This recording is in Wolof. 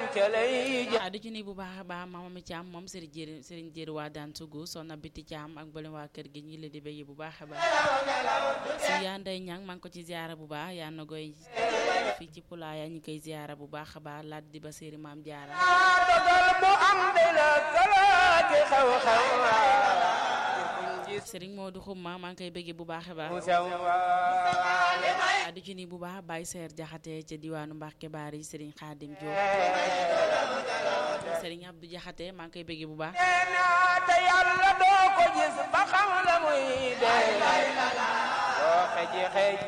ca lay ja ah di ci nuyu bu baax a baax maama mi Thiam moom Serigne Jéeri Serigne Jéeri waa daan sugu sonna biti Thiam ak mboolem waa kër gi ñu leen di béy bu baax a baax si yaa nday ñang maa ngi ko ci ziara bu baax yaa na goy fii ci Pulaaya ñu koy ziara bu baax a baax laat di ba séeri maam jaara dogal bu am de la kalaaki xew-xew Serigne Modou Xumma maa ngi koy béggee bu baax a baax mu sew ah di ci nuyu bu baax Baye Seer Jaxate ca diwaanu Mbàkke Baari Serigne Xaadim Diop Serigne Abdou Jaxate maa ngi koy béggee bu baax naa te yàlla doo ko gis ba xam la muy dee doo xeji xej